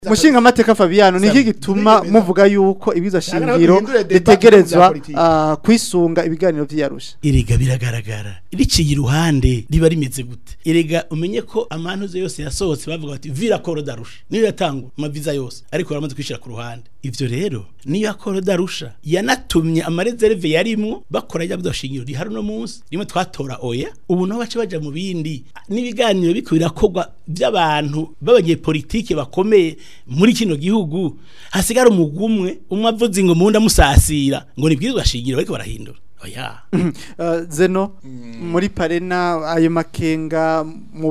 mushinga amateka Fabiano niki gituma muvuga yuko ibiza shingiro ritegerezwa ah, kwisunga ibiganiro vy'Arusha erega biragaragara riciye iruhande riba rimeze gute erega umenye ko amantuze yose yasohotse bavuga bati vira koro darusha niyo yatangwa amaviza yose ariko baramaze kwishira ku ruhande ivyo rero niyo akoro darusha yanatumye amareserve yarimwo bakora ya bidashingiro rihari no munsi rimwe twatora oya ubu naho bace baja mu bindi n'ibiganiro biko birakorwa by'abantu b'abanyepolitike bakomeye muri kino gihugu hasigara umugumwe umwe avuze ngo munda musasira ngo nibwirizwa shingiro bariko barahindura oya Uh, zeno muri parena ayo makenga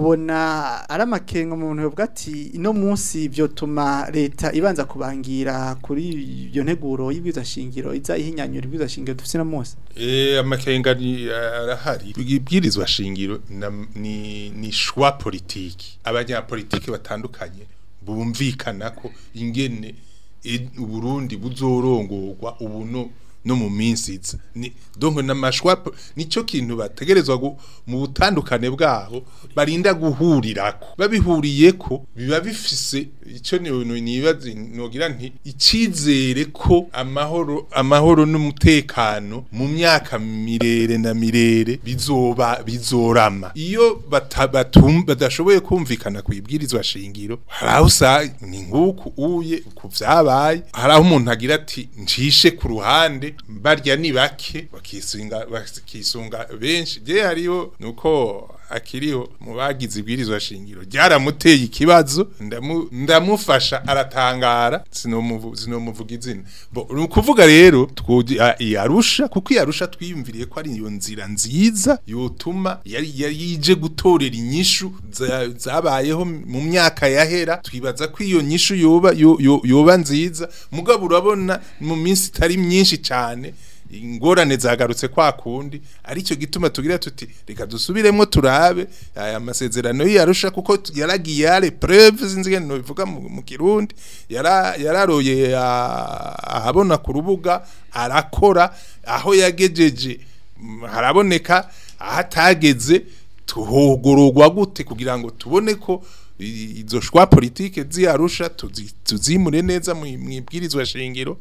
mubona ari amakenga umuntu yovuga ati ino munsi vyotuma leta ibanza kubangira kuri iyo nteguro y'ibwiza shingiro iza ihinyanyura ibwiza shingiro dufise no munsi Eh amakenga ni arahari ibwirizwa shingiro na- ni ni shwa politiki abanyapolitiki batandukanye bumvikana ko ingene i- Burundi buzorongorwa ubu no no mu minsi iza ni donc namashwa po- nico kintu bategerezwa gu- mu butandukane bwabo barinda guhurirako babihuriyeko biba bifise ico ni nibazi nogira nti icizere ko amahoro amahoro n'umutekano mu myaka mirere na mirere bizoba bizorama iyo bata- batum- badashoboye kumvikana ku ibwirizwa shingiro hari aho usa ni nk'uku uye ku vyabaye hari aho umuntu agira ati ncishe ku ruhande barya ni bake bakisunga bakisunga benshi je hariho nuko akiriho mu bagize ibwirizwa shingiro ryaramuteye ikibazo ndamu, ndamufasha aratangara sinomuvu sinomuvuga izina bo ni ukuvuga rero twugi a- iyarusha kuko iyarusha twiyumviriye ko ari iyo nzira nziza yotuma yari yari yije gutorera inyishu za- zabayeho mu myaka yahera twibaza ko iyo nyishu yoba yo- yo- yoba nziza mugabo urabona mu minsi itari myinshi cyane ingorane zagarutse kwa kundi aricyo gituma tugira tuti reka dusubiremo turabe aya masezerano yarusha kuko t- yaragiye yare preuve zinzige no bivuga mu, mu kirundi yara yararoye ah, ahabona ku rubuga arakora aho yagejeje mm, haraboneka ahatageze tuhogorogwa gute kugira ngo tubone ko i- izo shwa politike ziyarusha tuzi- tuzimure neza mu mu ibwirizwa shingiro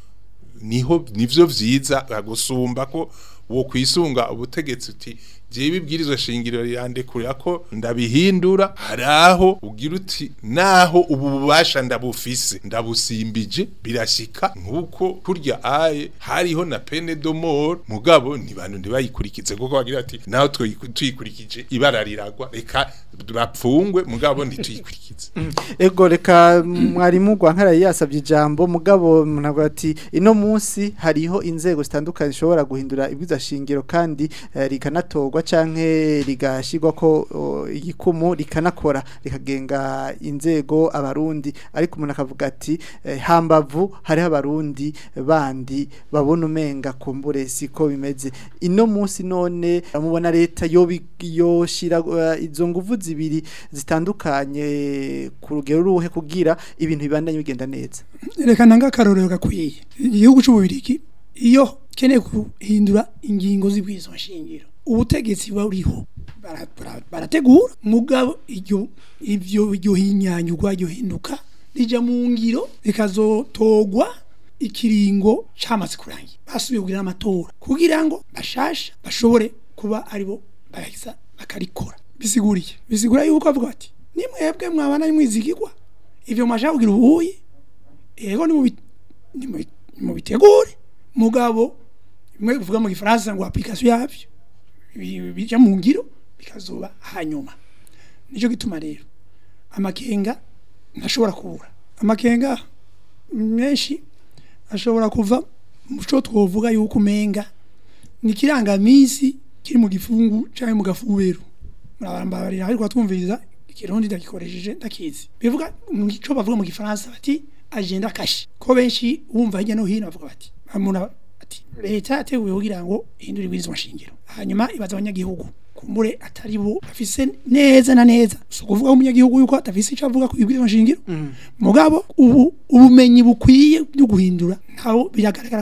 niho nivyo vyiza gusumba ko wo kwisunga ubutegetsi uti jewe ibwirizwa shingiro rirandekurira ko ndabihindura haraho ugira uti naho ubu bubasha ndabufise ndabusimbije birashika nkuko kurya aye hariho na pene do mort mugabo ni bantu ntibayikurikize kuko bagira ati naho twiku- tuyikurikije ibara riragwa reka bapfungwe mugabo ntituyikurikize ego reka mwarimu Rwankara yasabye ijambo mugabo ntabwo ati ino munsi hariho inzego zitandukanye zishobora guhindura ibwiza shingiro kandi eh, rikanatorwa canke rigashirwa ko o, igikumu rikanakora rikagenga inzego abarundi ariko umuntu akavuga ati eh, hambavu hariho abarundi bandi babona umenga kumbure siko bimeze ino munsi none mubona leta yo yoshira eh, izo nguvu zibiri zitandukanye ku rugero ruhe kugira ibintu bibandanye bigenda neza reka nanga akarorero gakwiye igihugu cy'ububirigi iyo keneye guhindura ingingo z'ibwizo nshingiro ubutegetsi buriho bara- bara- barategura mugabo iryo ivyo iryo hinyanyurwa iryo hinduka rija mu ngiro rikazotogwa ikiringo camaze kurangira basubiye kugira amatora kugira ngo bashasha bashobore kuba aribo bahisa bakarikora bisiguriye bisigura yuko avuga ati nimwebwe mwabana mwizigirwa ivyo mwashaka kugira ubuye ego nimubi- nimubi- nimubitegure mugabo bimwe bivuga mu gifaransa ngo application yavyo bi- bija mu ngiro bikazoba hanyuma nico gituma rero amakenga ntashobora kubura amakenga menshi ashobora kuva mu cyo twovuga yuko umenga ni kirangamisi kiri mu gifungu cyangwa mu gafubero murabarambarira ariko twumviriza ikirundi ndagikoresheje ndakizi bivuga mu cyo bavuga mu gifaransa bati agenda kashi ko benshi wumva hirya no hino bavuga bati umuntu ati leta yateguye kugira ngo ihindure ibwirizwa nshingiro hanyuma ibaza abanyagihugu kumbure atari bo afise neza na neza so kuvuga umunyagihugu yuko atafise icyo avuga ku ibwirizwa nshingiro mugabo ubu ubumenyi bukwiye byo guhindura ntaho biragaragara ko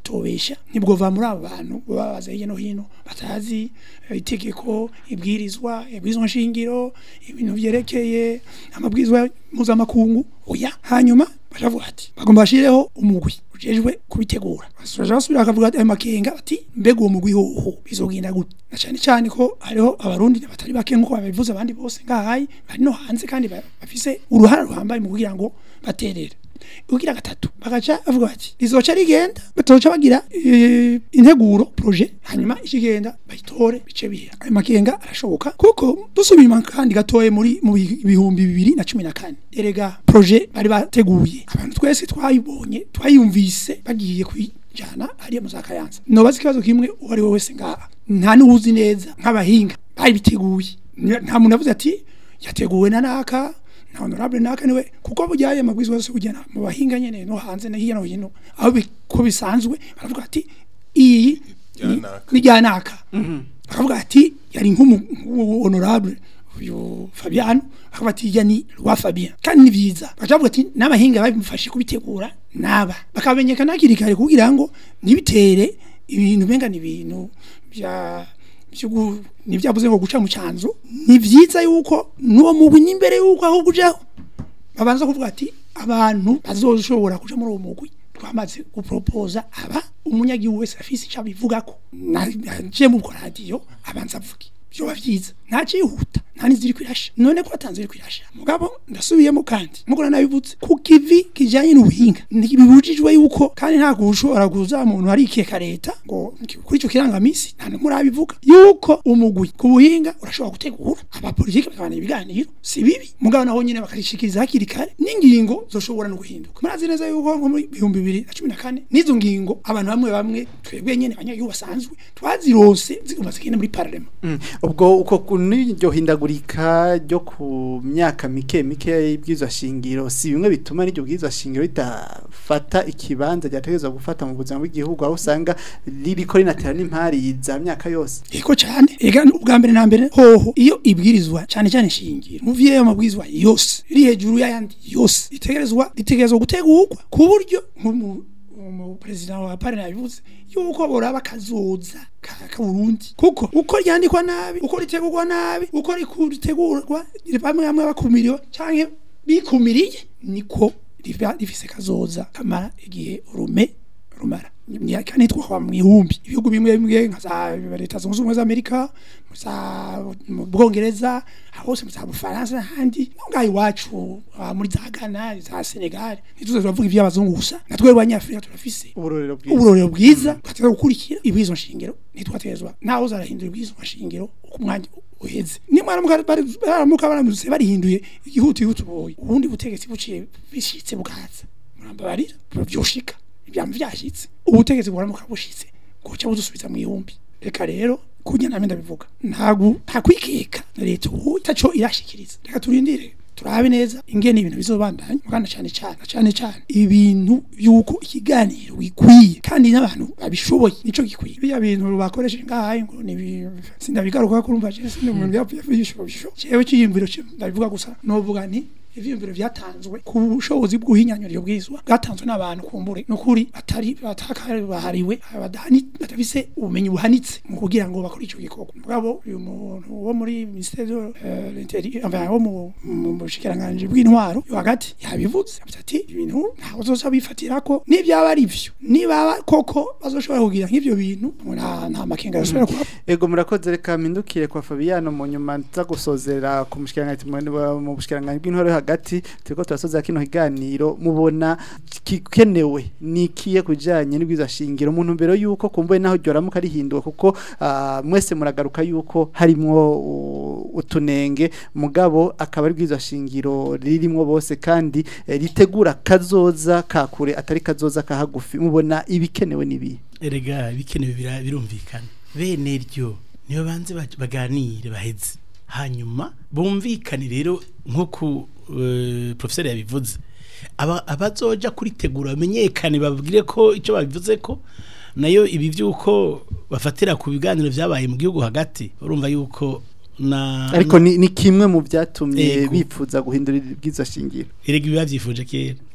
batobesha nibwo va muri abo bantu baba baza hirya no hino batazi eh, itegeko ibwirizwa ibwirizwa nshingiro ibintu vyerekeye amabwirizwa mpuzamakungu oya hanyuma baravuga ati bagomba bashireho umugwi ujejwe kubitegura basoje basubira bakavuga ati ayo makenga ati mbega uwo mugwi hoho bizogenda gute na cyane cyane ko hariho abarundi batari bake nkuko babivuze abandi bose ngahayi bari no hanze kandi ba- bafise uruhara ruhambaye mu kugira ngo baterere ugira gatatu bagaca bavuga bati rizoca rigenda batoca bagira eh, integuro projet hanyuma ikigenda bayitore bice bihera ayo makenga arashoboka kuko dusubiye inyuma kandi gatoye muri mu bi- bihumbi bibiri na cumi na kane erega projet bari bateguye abantu twese twayibonye twayumvise bagiye kuyijana hariya mu za kayanza nobaza ikibazo kimwe uwo ari we wese ngaha nta n'uwuzi neza nk'abahinga bari biteguye nta muntu avuze ati yateguwe na naka na honorable naka niwe kuko burya aya mabwizwa yose kugena mu bahinga nyene no hanze na hirya no hino aho bi- ko bisanzwe baravuga ati iyi Rya ni- naka. ni rya naka bakavuga ati yari nk'umu- nk'umu honorable uyu Fabiano bakavuga ati ya ni rwa Fabien kandi ni vyiza bakavuga ati n'abahinga babimufashe kubitegura naba bakamenyekana hakiri kare kugira ngo ntibitere ibintu benga ni ibintu bya byugu nivyavuze ngo guca mu canzo ni vyiza yuko nuwo mugwi n'imbere yuko aho gujaho babanza kuvuga ati abantu bazoshobora kuja muri uwo mugwi twamaze gupropoza aba umunyagihugu wese afise icyo abivugako naje mu radiyo abanza avuge byoba vyiza nta cihuta nta n'iziri kwirasha none ko atanze iri kwirasha mugabo ndasubiyemo kandi nkuko nabivutse ku kivi kijanye n'ubuhinga ntibibujijwe yuko kandi nta gushobora kuza umuntu arikeka leta ngo kuri ico kirangamisi nta numwe urabivuga yuko umugwi ku buhinga urashobora gutegura abapolitiki bakabana ibiganiro si bibi mugabo naho nyine bakarishikiriza hakiri kare n'ingingo zoshobora no guhinduka murazi neza yuko nko muri bihumbi bibiri na cumi na kane n'izo ngingo abantu bamwe bamwe twebwe nyene abanyagihugu basanzwe twazirose zigomba zigenda muri parlement Mm. ubwo uko ku- n'iryo hindagurika ryo ku myaka mike mike y'ibwirizwa shingiro si bimwe bituma n'iryo bwirizwa shingiro ridafata ikibanza ryategerezwa gufata mu buzima bw'igihugu aho usanga ririko rinatera n'impari za myaka yose Ego cyane ega ubwa mbere na mbere hoho iyo ibwirizwa cyane cyane shingiro mu vyeyo mabwirizwa yose iri hejuru y'ayandi yose itegerezwa ritegerezwa gutegurwa ku buryo nk'umu umu president wa parena yabivuze yuko boraba kazoza ka ka Burundi kuko uko ryandikwa nabi uko ritegurwa nabi uko ritegurwa bamwe bamwe bakumiriwe canke bikumiriye niko riba rifise kazoza kamara igihe urume rumara kandi twakwa mu ihumbi ibihugu bimwe bimwe nka za leta zunze ubumwe za Amerika mu za mu Bwongereza hose mu za Bufaransa n'ahandi ngaho iwacu ah, muri za Ghana za Senegal ntituze turavuga iby'abazungu gusa natwe abanyafrika turafise uburorero bwiza uburorero bwiza twateza gukurikira ibwizo nshingiro ntitwatezwa naho zarahindura ibwizo nshingiro uko umwanya uheze nimwaramuka bari- baramuka baramutse barihinduye igihuti yutuboye ubundi butegetsi buciye bishitse bukaza murambabarira byoshika ibyama vyashitse ubutegetsi buramuka bushitse guca budusubiza mu ihumbi reka rero kunya name ndabivuga ntago ntakwikeka leta ubu itaco irashikiriza reka turindire turabe neza ingene ibintu bizobandanya mugana cyane cyane cyane cyane ibintu yuko ikiganiro gikwiye kandi n'abantu babishoboye nico gikwiye biya bintu bakoresheje ngahaye ngo ni ibi- sindabigaruka kurumva je sindi umuntu yapfuye bisho jewe cyiyumviro cyo ndabivuga gusa novuga nti ivyiyumviro vyatanzwe ku bushobozi bw'uhinyanyuriro bwizwa bwatanzwe n'abantu kumbure nukuri batari batakahariwe badahani batafise ubumenyi buhanitse mu kugira ngo bakore ico gikorwa mugabo uyu muntu wo muri ministère de euh, l'intérieur enfin wo mu mu bushikiranganje bw'intwaro yo hagati yabivuze yavuze ati ibintu ntawe uzoza bifatirako nibyaba ari vyo niba koko bazoshobora kugira nk'ivyo bintu nta nta makenga yashobora kuba ego murakoze reka mpindukire kwa Fabiano mu nyuma nza gusozera ku mushikiranganje mu- mu bushikiranganje bw'intore yo hagati turiko turasozera kino kiganiro mubona kikenewe nikiye kujanye n'ibwiza shingiro mu ntumbero yuko kumbuye naho ryoramuka rihinduwe kuko ah, mwese muragaruka yuko harimwo u- utunenge mugabo akaba ari bwiza shingiro ririmwo bose kandi eh, ritegura kazoza kakure atari kazoza kahagufi mubona ibikenewe nibi erega bikenewe bira- birumvikana bene ryo niyo banze baj- baganire baheze hanyuma bumvikane rero nk'uko eh, professeur yabivuze aba abazoja kuritegura bamenyekane babwire ko icyo babivuze ko nayo ibi byuko bafatira ku biganiro vyabaye mu gihugu hagati urumva yuko na ariko ni, ni kimwe mu byatumye Ego. bipfuza guhindura ibwiza shingiro erega ibi bavyifuje kera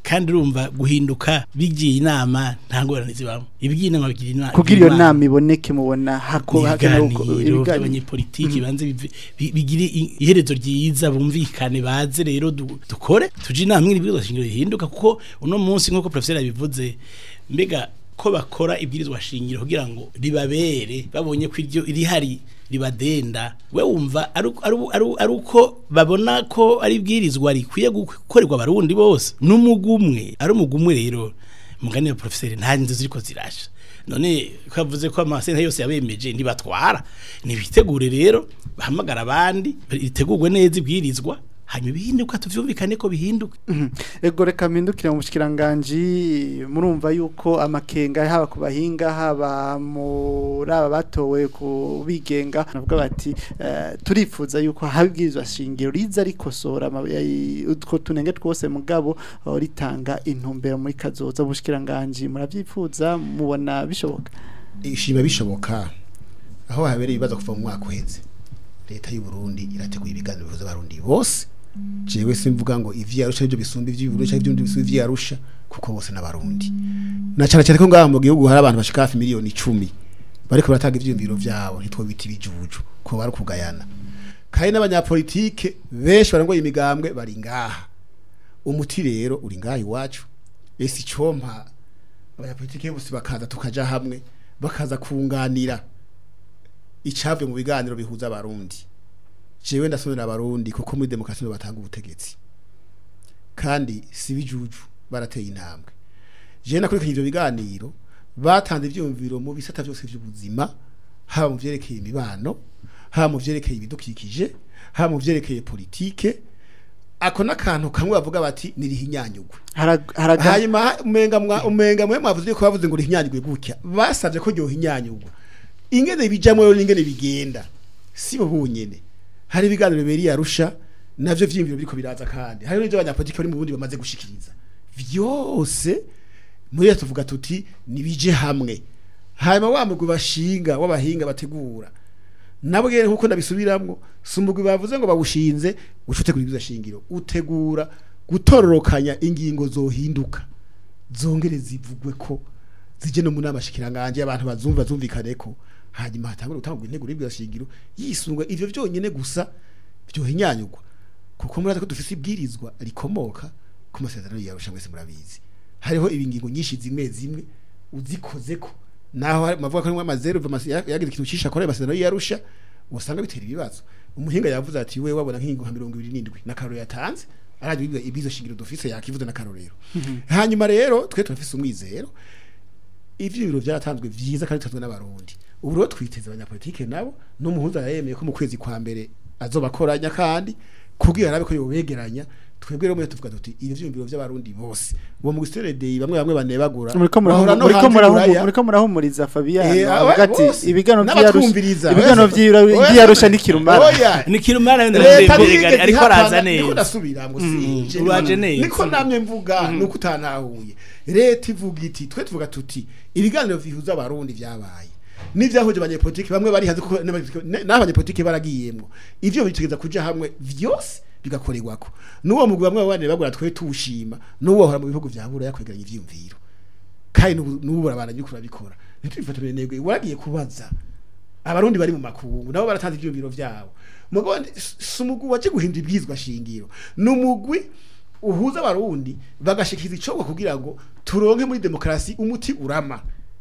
kandi urumva guhinduka bigiye inama nta ngorane zibamo ibigiye inama bigira inama kugira iyo nama iboneke mubona hako hakenewe uko- ibiganiro ibiganiro by'abanyepolitiki banze bive- bi- bigire i- iherezo ryiza bumvikane baze rero du- dukore tuje inama iri bwirizwa shingiro rihinduka kuko uno munsi nk'uko professeur yabivuze mbega ko bakora ibwirizwa shingiro kugira ngo ribabere babonye ko iryo rihari ribadenda we wumva ari uko- ari uko- ari uko- ari uko babona ko ari ibwirizwa rikwiye gukorerwa abarundi bose n'umugumwe ari umugumwe rero mugani wa professeur nta nzu ziriko zirasha none ko yavuze ko amasenta yose yabemeje ntibatwara nibitegure rero bahamagara abandi ritegurwe neza ibwirizwa hanyuma bihinduka tuvyumvikane ko bihinduka Mhm. ego reka mpindukire mu bushikiranganji murumva yuko amakenga haba ku bahinga haba muri aba batowe ku bigenga navuga bati eh, turifuza yuko habwirizwa shingiro riza rikosora ama- eh, utwo tunenge twose mugabo oh, ritanga intumbero muri kazoza ubushikiranganji muravyifuza mubona bishoboka ishima bishoboka aho habereye ibibazo kuva mu mwaka uheze leta y'u Burundi irateguye ibiganiro bihuza abarundi bose jewe simvuga ngo ivyi yarusha ibyo bisumba ivyi burusha ibyo bisumba ivyi yarusha kuko bose n'abarundi na cyane cyane ko ngaha mu gihugu hari abantu bashika hafi miliyoni 10 bariko baratanga ivyumviro vyabo ntitwo biti bijuju ko bari kugayana kandi n'abanyapolitike benshi barangoye imigambwe bari ngaha umuti rero uri ngaha iwacu ese icompa abanyapolitike bose bakaza tukaja hamwe bakaza kunganira icavye mu biganiro bihuza abarundi jewe ndasomera abarundi kuko muri demokarasi nibo batanga ubutegetsi kandi si bijuju barateye intambwe jewe nakurikije ivyo biganiro batanze ivyumviro mu bisata vyose vy'ubuzima haba mu vyerekeye imibano haba mu vyerekeye ibidukikije haba mu vyerekeye politike ako n'akantu kamwe bavuga bati nirihinyanyugwe Harag- haraga hanyuma ha- umenga mwa umenga mwe mwavuze ko bavuze ngo rihinyanyugwe gutya basavye ko ryo hinyanyugwa ingene bijamwe rero n'ingene bigenda si bo bunyene hari ibiganiro biberi yarusha navyo vyimviro biriko biraza kandi hari n'ivyo abanyapolitiki bari mu bundi bamaze gushikiriza vyose muri leta tuvuga tuti nibije hamwe hanyuma wa mugwi bashinga w'abahinga bategura nabwe nkuko ndabisubiramwo si umugwi bavuze ngo bawushinze uca utegura ibyiza shingiro utegura gutororokanya ingingo zohinduka zongere zivugwe ko zije no mu nama shikiranganje abantu bazumva bazumvikane ko hanyuma hatangura gutangwa intego y'ibyiza shingiro yisungwa ivyo vyonyene gusa byohinyanyugwa kuko muraza ko dufise ibwirizwa rikomoka ku masezerano yarusha mwese murabizi hariho ibingingo nyinshi zimwe zimwe uzikoze ko naho hari- mavuga ko harimo amazeru yagize ikintu cisha kore amasezerano yarusha usanga bitera ibibazo umuhinga yavuze ati we wabona nk'ingingo nka mirongo ibiri n'indwi na karoro yatanze araje ibizo shingiro dufise yakivuze na karorero hanyuma rero twe turafise umwizero ivyo biro byaratanzwe vyiza kandi tutazwe n'abarundi ubu rero twiteze abanyapolitike nabo n'umuhuza yemeye ko mu kwezi kwa mbere azobakoranya kandi kugira arabe ko yobegeranya twebwe rero mwe tuvuga tuti ivyo vyumviro by'abarundi bose uwo mu gisterede bamwe bamwe banebagura muriko bahora murahumu- no muriko hanze murahumu- buraya. muriko murahumuriza Fabian Eh, avuga aba- ati bose. ibigano N'abatwumviriza. vy'Arusha ibigano Oya, vy'Arusha n'ikirumara Oya. ni kirumara leta ndabirega ntiyigeze ariko ihakana, araza niko neza ndasubiramwo Mm, sinje uraje neza. niko namwe mvuga nuko utantahuye leta ivuga iti twe tuvuga tuti ibiganiro bihuza abarundi vyabaye n'ivyahuje abanyepolitiki bamwe bari hanze kuko n'abanyepolitiki- n'abanyepolitiki baragiyemwo ivyo bitegeza kuja hamwe vyose bigakorerwako n'uwo mugwi bamwe babane bagura twe tuwushima n'uwo hora mu bihugu vya buraya kwegeranya ivyiyumviro kandi n'ubu n'ubu barabana yuko urabikora ntitubifatire nego waragiye kubaza abarundi bari mu makungu nabo baratanze ivyumviro vyabo mugabo ndi- si si umugwi waje guhindura ibwirizwa shingiro ni umugwi uhuza abarundi bagashikiriza icogo kugira ngo turonke muri demokarasi umuti urama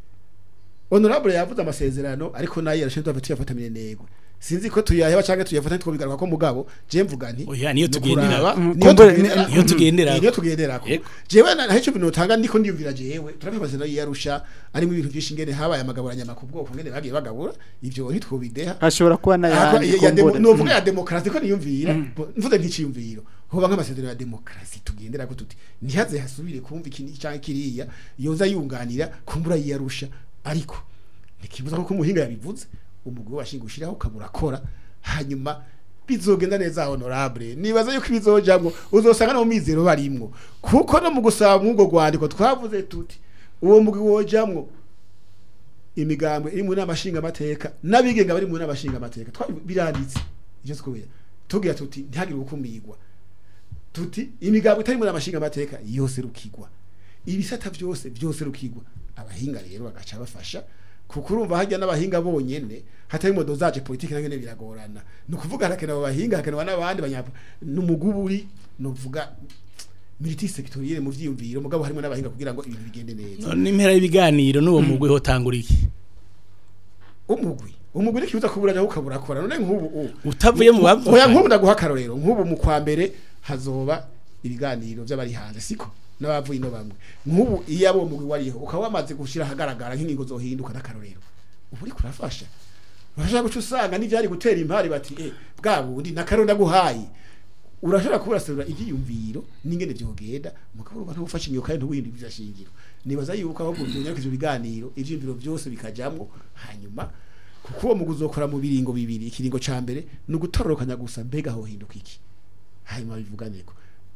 honorable yavuze amasezerano ariko nayo yarashinzwe afite yafatamire nego sinzi ko tuyaheba canke tuyafata twobigaruka ko mugabo je mvuga nti Oya, niyo ni tugendera. ukuraba, Mm, niyo kumbure- tugendera- niyo tugendera. niyo tugenderako Yego. jewe na hecho bintu tanga ndiko ndiyumvira jewe turafite amasezerano yarusha arimo ibintu byinshi ngene habaye amagaburanya ku bwoko ngene bagiye bagabura ivyo ntitwobideha hashobora kuba Aha, n'ayandi ya- ya demo- kumbure. novuga ya demokarasi ko niyumvira mvuze nk'iciyumviro hoba nk'amasezerano ya demokarasi tugendera ko tuti ntihaze hasubire kumva iki canke kiriya yoza yunganira kumbura yiyarusha ariko ntikibuza ko umuhinga yabivuze umugwi washinga ushiraho ukabura akora hanyuma bizogenda neza honorable nibaza yuko ibizojamwo uzosanga no mu mizero barimwo kuko no mu gusaba mw'ubwo rwandiko twavuze tuti uwo mugwi wojamwo imigambwe iri mu nama nshingamateka n'abigenga bari mu nama nshingamateka twabi- biranditse ivyo twuya tugira tuti ntihagire gukumirwa tuti imigabo itari muri amashinga amateka yose rukigwa ibisata byose byose rukigwa abahinga rero bagaca bafasha kuko urumva hajya n'abahinga bonyene hatari modo zaje politike nangene biragorana ni ukuvuga harakenewe abahinga hakenewe n'abandi banyapa n'umuguburi novuga militi sectorielle mu vyiyumviro mugabo harimo n'abahinga kugira ngo ibintu bigende neza none impera y'ibiganiro n'uwo mugwi hotangura iki umugwi umugwi n'ikibuza kuburanya ukabura akora none nk'ubu ubu utavuye mu oya bavuganye nk'ubu ndaguha akarorero nk'ubu mu kwa mbere hazoba ibiganiro by'abari hanze siko n'abavuye ino bamwe nk'ubu iyo abo mugwi wariho ukaba wamaze gushira ahagaragara nk'ingingo zohinduka n'akarorero ubu uri kurafasha urashobora guca usanga n'ivyari gutera impari bati eh bwa bundi n'akarorero ndaguhaye urashobora kuburaserura ivyiyumviro n'ingene vyogenda mugabo urumva ntufashe imyuka ye ntuwindi ivyashingiro nibaza yuko ahubwo vyonyereka ivyo biganiro ivyiyumviro byose bikajamwo hanyuma kuko uwo muguzi ukora mu biringo bibiri ikiringo ca mbere ni ugutororokanya gusa mbega hohinduka iki hanyuma bivuganeko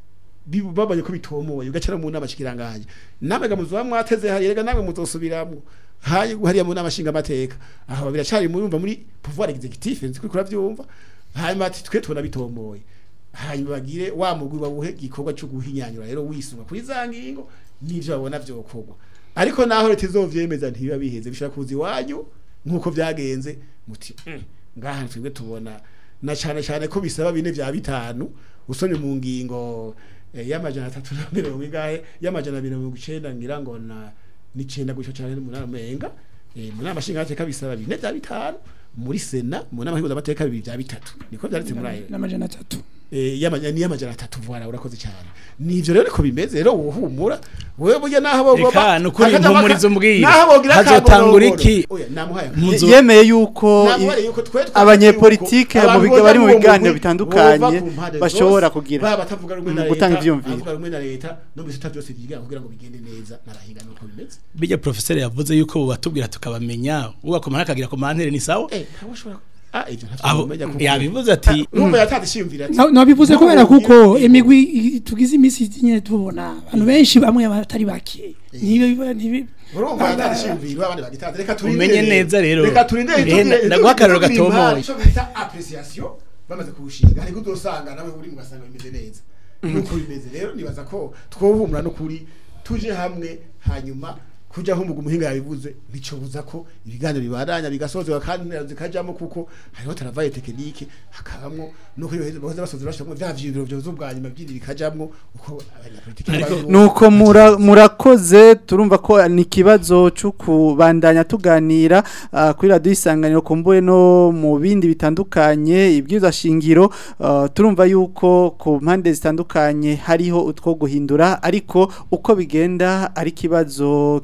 bibu- babonye ko bitomoye ugacara mu nama shikiranganje namwe muzuba mwateze hari rega namwe muzosubiramwo hayi hariya mu nama shinga amateka aho biracari murumva muri pouvoir executif nzi kuri kuravyumva hanyuma ati twe tubona bitomoye hanyuma bagire wa mugwi bawuhe gikorwa cyo guhinyanyura rero wisunga kuri za ngingo n'ivyo babona vyokorwa ariko naho leta izovyemeza ntibiba biheze bishobora kuza iwanyu nk'uko vyagenze muti "Mm, ngaha twebwe tubona na cane cane ko bisaba bine vya bitanu usomye mu ngingo eh, y'amajana atatu na mirongo ingahe y'amajana abiri na mirongo icenda ngira ngo na n'icenda gutyo cane n'umunani umenga eh, mu nama nshingamateka bisaba bine vya bitanu muri sena mu nama nshingamateka bibiri vya bitatu niko vyanditse muri ayo n'amajana atatu eh, y'amajana ni y'amajana atatu vuara urakoze cyane nivyo rero niko bimeze rero wohumura wewe burya naho bo Eka, nukuri hakajamwo aka- impumurizo mbwira. naho bogira Hazotangura akagorogoro. iki? oya namuhaye Muzo- yemeye yuko Namuhaye i- yuko twe twavuze abanyepolitike yuko mu biga abantu bari mu boza muri uwo biganiro mugwi bitandukanye bova ku mpande bashobora zose, kugira baba batavuga rumwe na mu gutanga leta ivyumviro. abavuga rumwe na leta no mu bisata byose byiga kugira ngo bigende neza n'abahinga nuko bimeze bijya professeur yavuze yuko bubatubwira tukabamenya ugakoma nakagira ku mantere ni sawa eh ntabwo ushobora ah ivyo ntavyo abo umenya kuko yabivuze ati urumva yatanze ishiyumvira ati Na- nabivuze "N'ubu kubera kuko bwira- imigwi i- tugize iminsi nyine tubona abantu benshi bamwe batari bake niba biba ntibi urumva yatanze ishiyumviro abandi bagitanze reka turinde Umenye neza rero. reka turinde Eh, itubwire- ndaguha akarorero itubwire gatomoye. impari, ico bita appreciation bamaze kuwushinga ariko uzosanga nawe uri mugasanga bimeze neza nuko bimeze rero nibaza ko twohumura no kuri tuje hamwe hanyuma kuja aho umugu muhinga yabivuze bicobuza ko ibiganiro bibandanya bigasozerwa kandi intera zikajamo kuko hariho travail technique hakabamwo nuko yoheze bahoze basozera bashamwe vya vyibiro vyozo bwa nyuma byiri bikajamwo uko abanyapolitike Ariko bari- nuko mura- murakoze turumva ko ni ikibazo cyo kubandanya tuganira ah, kuri radiyo isanganiro kumbure no mu bindi bitandukanye ibwirizwa shingiro ah, turumva yuko ku mpande zitandukanye hariho utwo guhindura ariko uko bigenda ari ikibazo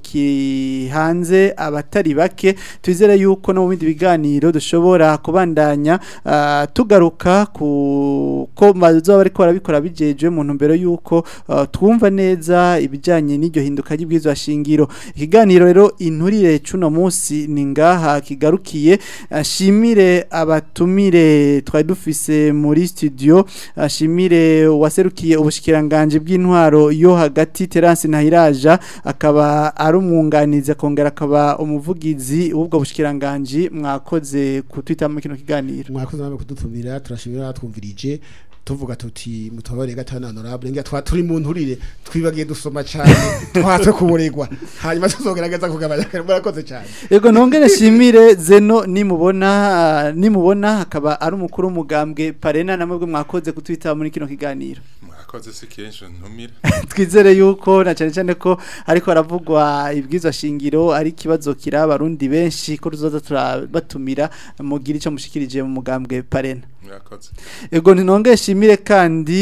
kihanze abatari bake twizere yuko no mu bindi biganiro dushobora kubandanya ah, tugaruka ku ko bazoba bariko barabikora bijejwe mu ntumbero yuko ah, twumva neza ibijanye n'iryo hinduka ry'ibwirizwa shingiro ikiganiro rero inturire cuno munsi ni ngaha kigarukiye ashimire abatumire twari dufise muri studio ashimire waserukiye ubushikiranganje bw'intwaro yo hagati Terence Nahiraja akaba ari umwunganizi akongera akaba umuvugizi w'ubwo bushikiranganje mwakoze kutwita mu kino kiganiro mwakoze namwe kudutumira turashimira twumvirije tuvuga tuti mutobare gatana honorable ngira twa turi mu nturire twibagiye dusoma cyane twatse kuburegwa hanyuma tuzogerageza kugabanya kare murakoze cyane Ego nongere shimire zeno nimubona ah, nimubona akaba ari umukuru w'umugambwe parena namwe mwakoze kutwita muri kino kiganiro mwakoze si kenshi ntumira twizere yuko na cyane cyane ko ariko haravugwa ibwirizwa shingiro ari ikibazo kiraba abarundi benshi ko tuzoza turabatumira mugira icyo mushikirije mu mugambwe parena mwakoze Ego ntinongere shimire kandi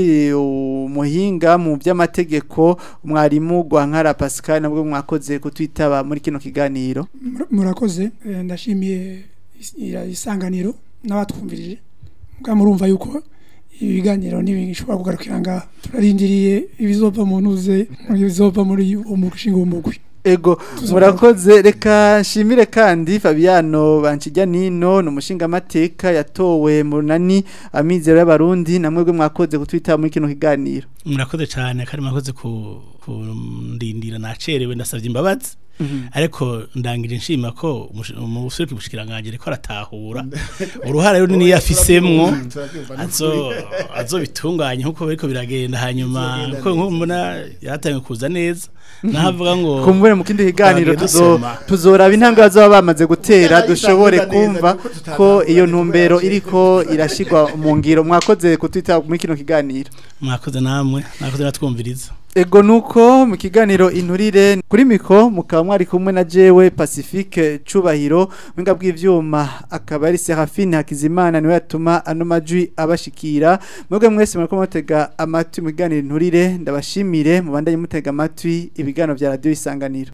umuhinga mu by'amategeko mwarimu Gwankara Pascal nabwo mwakoze kutwitaba muri kino kiganiro Mura- murakoze eh, ndashimiye is- ira- isanganiro n'abatwumvirije mbwa murumva yuko ibiganiro ntibishobora kugarukira ngaha turarindiriye ibizova mu ntuze ibizova muri uwo mushinga w'umugwi Ego murakoze reka nshimire kandi Fabiano Bankijya Nino ni umushinga amateka yatowe mu runani amizero y'abarundi namwe mwakoze kutwita muri kino kiganiro murakoze cyane kandi murakoze ku kundindira nacerewe ndasabye imbabazi ariko ndangije nshima ko umush- umuserukira ubushikiranganje ariko aratahura uruhara runini yafisemwo azo azo bitunganye nkuko bariko biragenda hanyuma ko nkuko mbona yaratangiye kuza neza nahavuga ngo kumbure mu kindi kiganiro Twagiye tuzo dusoma. tuzoraba intambwe bazaba bamaze gutera Kuko dushobore neza, kumva kuko tutatahuza ko iyo neza ntumbero yaciye. iriko irashigwa mu ngiro mwakoze kutwita muri kino kiganiro mwakoze namwe mwakoze natwumviriza Ego nuko mu kiganiro inturire kuri miko mukaba mwari kumwe na jewe Pacifique Cubahiro mwinga bw'ivyuma akaba ari Serafine Hakizimana niwe yatuma ano majwi abashikira mwebwe mwese murako mutega amatwi mu kiganiro inturire ndabashimire mubandanye mutega amatwi ibiganiro vya radio isanganiro